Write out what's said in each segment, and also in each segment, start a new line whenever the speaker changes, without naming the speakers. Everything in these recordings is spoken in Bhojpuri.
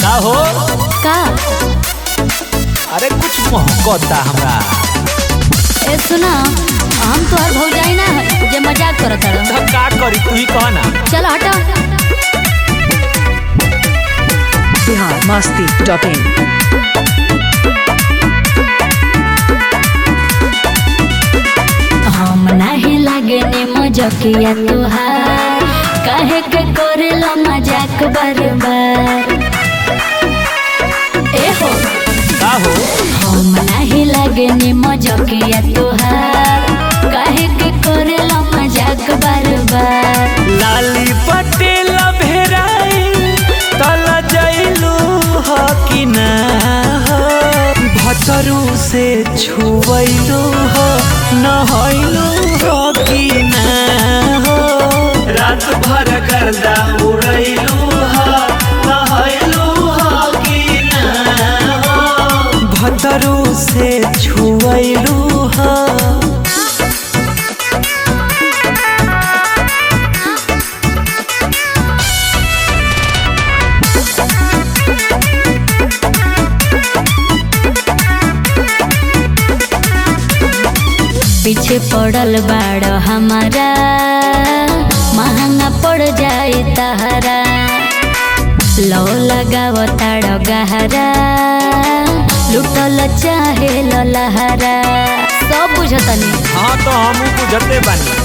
का हो
का
अरे कुछ मोहब्बता हमरा
ए सुना हम तोहर भौजाई ना है जे मजाक करत हड़
तो का करी तू ही कह ना
चल हटा
बिहार मस्ती डॉट इन
हम नाही लागे ने मजकिया तुहार काहे के करेला मजाक बार बार ए हो
का हो
हम नाही लागे ने मजकिया तुहार काहे के करेला मजाक बार बार
लाली पटेल भेराई तल जैलू हो कि ना हो भतरू से छुवैलू हो नहैलू हो कि ना हो रात भर गर्दा उड़ैलू हो नहैलू हो कि ना हो भतरू से छुवैलू हो
पीछे पड़ल बाड़ हमारा महंगा पड़ जाए तहरा लो लगाव ताड़ गहरा लुटल चाहे लहरा सब बुझतनी
हाँ तो हम बुझते बानी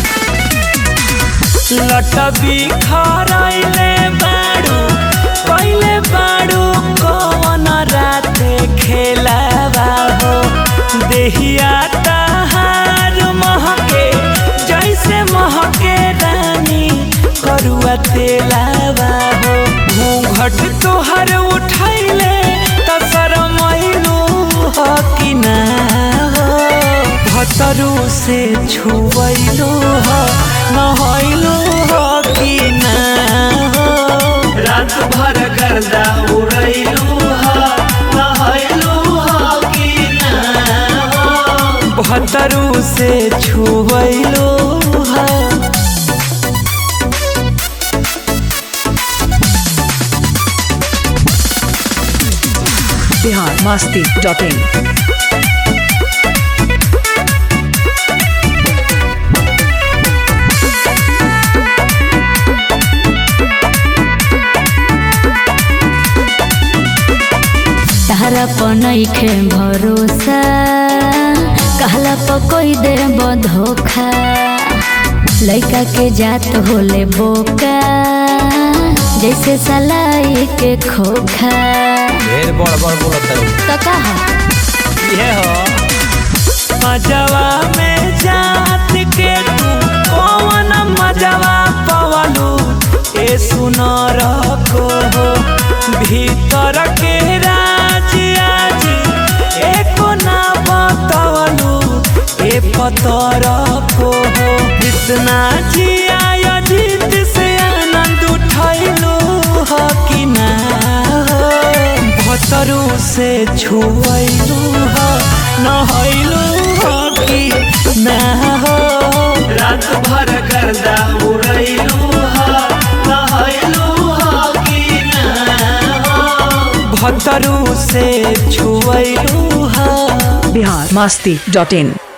लटबी खराइले बाड़ू पहले बाड़ू कौन राते खेलावा हो देहिया तहार महके जैसे महके रानी करुआ तेलावा हो घूंघट तोहर उठैले त शरमैलू हो कि ना हो भतरू से छुवैलू हो नहैलू हो कि ना हो रात भर गर्दा उड़ैलू हो नहैलू हो कि ना हो भतरू से छुवैलू हो
बिहार मस्ती डॉट इन
तहरा पर नइखे भरोसा कहला पर कोई दे धोखा लइका के जात होले बोका जैसे सलाई के खोखा
ढेर बड़ बड़ बोलत है
तो कहा
ये हो मजवा में जात के तू कौन मजवा पवलू ए सुनर को हो भीतर के राज आज एको ना बतवलू ए पतर को हो कृष्णा जी आया जीत से आनंद उठैलू हो कि ना हो भतरू से छुवैलू हो नहैलू हो कि ना हो रात भर गर्दा उड़ैलू हो नहैलू हो कि ना हो भतरू से छुवैलू हो
बिहार मस्ती डॉट इन